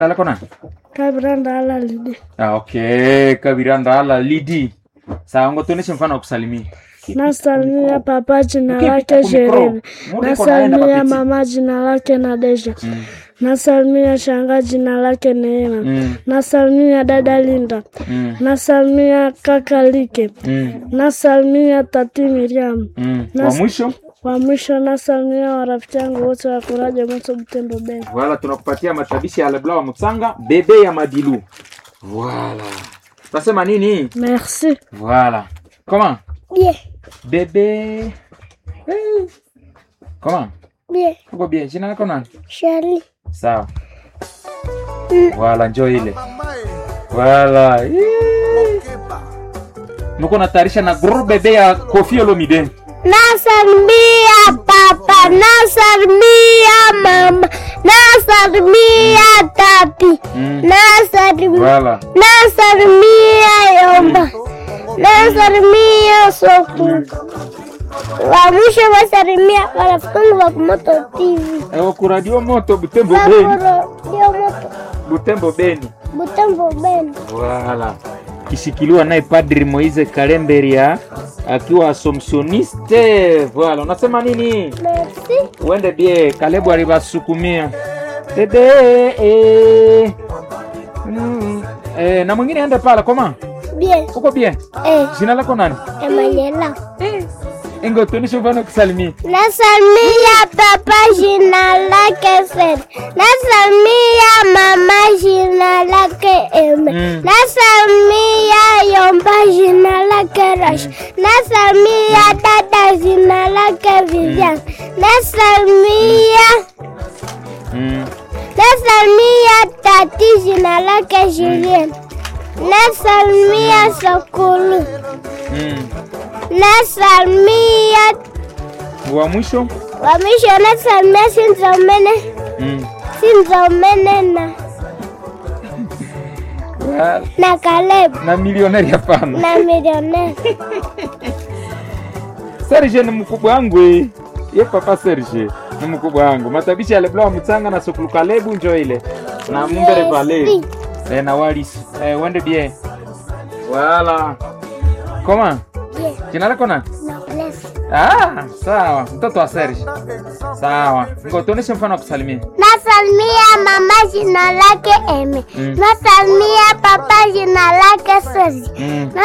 Lala kona? Kabiranda ala lidi. Ah, okay. Kabiranda ala lidi. Sawa, ngo tuoneshe mfano wa kusalimia. Nasalimia papa jina Ukipita lake kwa mikro, Sherene. muda iko naenda Nasalimia papiti. mama jina lake Nadesha. Mm. Nasalimia shanga jina lake Neema. Mm. Nasalimia dada Linda. Mm. Nasalimia kaka Like. Mm. Nasalimia tati Miriam. Mm. Wa Nas- mwisho Wa mwisho nasalimia warafiki yangu wote wa Kuraja Moto Butembo Beni. Voilà, tunakupatia matabishi ya Leblanc wa Mutsanga, bebe ya Madilu. Voilà. Tasema nini? Merci. Voilà. Comment? Bien. Bebe. Hey. Comment? Bien. Uko bien? Jina lako nani? Shari. Sawa. Voilà, njoo ile. Voilà. Yee. Nuko natayarisha na gros bebe ya Koffi Olomide. Nasalimia papa, nasalimia mama, nasalimia tati, Mm. nasalimia Voilà. nasalimia yomba, nasalimia soku. Wa mwisho wasalimia marafiki wangu wa Moto TV. Ewa ku radio moto Butembo Beni. Sakuro, ndio Moto Butembo Beni. Butembo Beni. Voilà. Kishikiliwa naye Padri Moise Kalemberia akiwa asomsioniste. Voilà, unasema nini? Merci. Uende bie, Kalebu alibasukumia. Dede eh. Mm. Eh, na mwingine ende pala koma. Bien. Uko bien? Eh, Jina lako nani? Emanuela. Ingo tuoneshe mfano kusalimia. Nasalimia papa jina lake Fred. Nasalimia mama jina lake Eme. Mm. Nasalimia Yomba jina lake Rash. Nasalimia dada jina lake Vivian. Nasalimia Mm. Nasalimia tati jina lake Julien. Nasalimia Sokulu. Mm. Nasalimia Wa mwisho? wa mwisho nasalimia Sinzomene. Mm. Sinzomene na Voilà. na Caleb Na milioneri hapana. na milionea. Serge ni mkubwa wangu eh. Ye papa Serge ni mkubwa wangu. Matabishi ya Leblanc wa Mutsanga na Sokulu Kalebu njo ile. Na Mumbere Valley. Merci. Eh, na Walis. Eh, wende bien. Voilà. Comment? Bien. Jina lako nani? Noblesse. Ah, sawa. Mtoto wa Serge. Sawa. Ngo tuoneshe mfano wa kusalimia. Nasalimia mama jina lake Eme. Mm. Nasalimia papa jina lake Sozi. Mm.